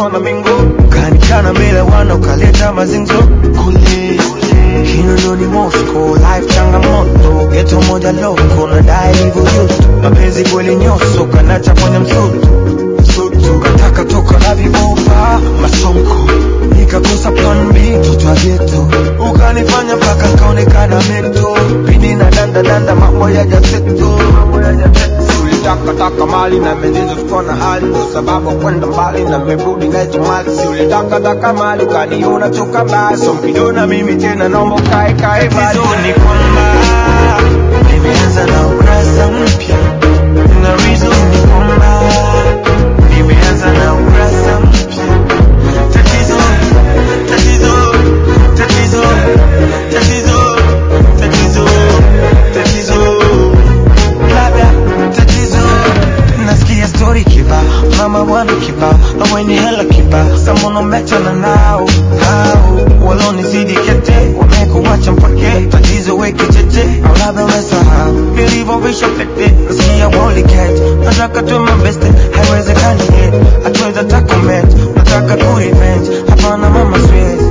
tona mingo kanikana mbele wana ukaleta mazinzo kule Kinondoni Moscow, life changamoto, geto moja loko na dai hivyo yusto, mapenzi kweli nyoso, kanacha kwenye msutu msutu, kataka toka na vibofa masonko, nikakosa plan B, mtoto wa geto, ukanifanya mpaka kaonekana mento, pini na danda danda, mambo ya jaseto, mambo ya jaseto ulitaka taka mali na mezizo tukiwa na hali ndo sababu kwenda mbali na merudi nacho mali si ulitaka taka mali ukaniona toka mbali so mkiniona mimi tena naomba kae kae bali ni kwamba nimeanza na ukurasa mpya na reason ni kwamba nimeanza na ukurasa mpya tatizo tatizo tatizo tatizo tatizo tatizo labda tatizo nasikia story kiba mama bwana kiba aweni hela kiba samonometana nao hao walonizidi kete wamekuwacha mpake tatizo weke chete au labda umesahau nilivyovisha pete nasikia woliket nataka tu mabeste haiwezekani yet hatuweza takomet nataka kurevenge hapana mama siwezi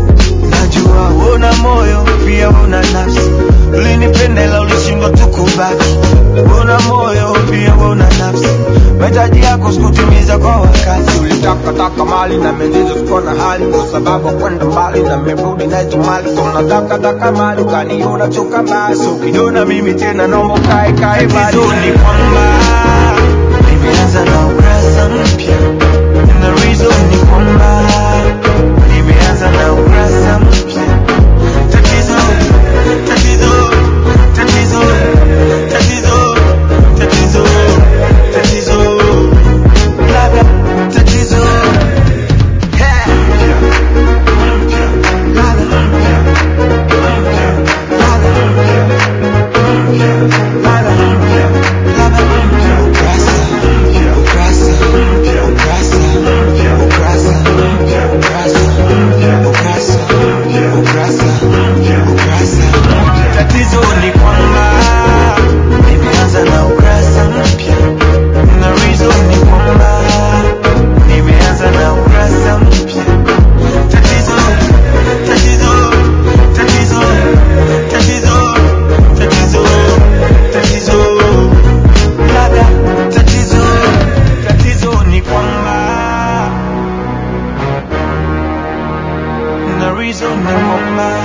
najua una moyo pia una nafsi ulinipendela ulishindwa tu kubaki una moyo pia una nafsi mahitaji yako sikutimiza kwa wakati ulitaka taka mali na mezizo sikuwa na hali ndo sababu ya kwenda mbali na merudi nacho mali so nataka taka mali ukaniona choka mbali so ukiniona mimi tena naomba kae kae bali ni kwamba nimeanza na ukurasa mpya na reason ni kwamba nimeanza na ukurasa mpya tatizo tatizo tatizo tatizo tatizo tatizo labda tatizo Yeah. Ladha. Ladha. Ladha. Ladha. Ukurasa. Ukurasa. Ukurasa. Ukurasa. Ukurasa. Ukurasa. Ukurasa. Tatizo ni kwamba nimeanza na ukurasa mpya na reason ni kwamba nimeanza na ukurasa mpya tatizo tatizo tatizo tatizo tatizo tatizo labda tatizo tatizo ni kwamba na reason ni kwamba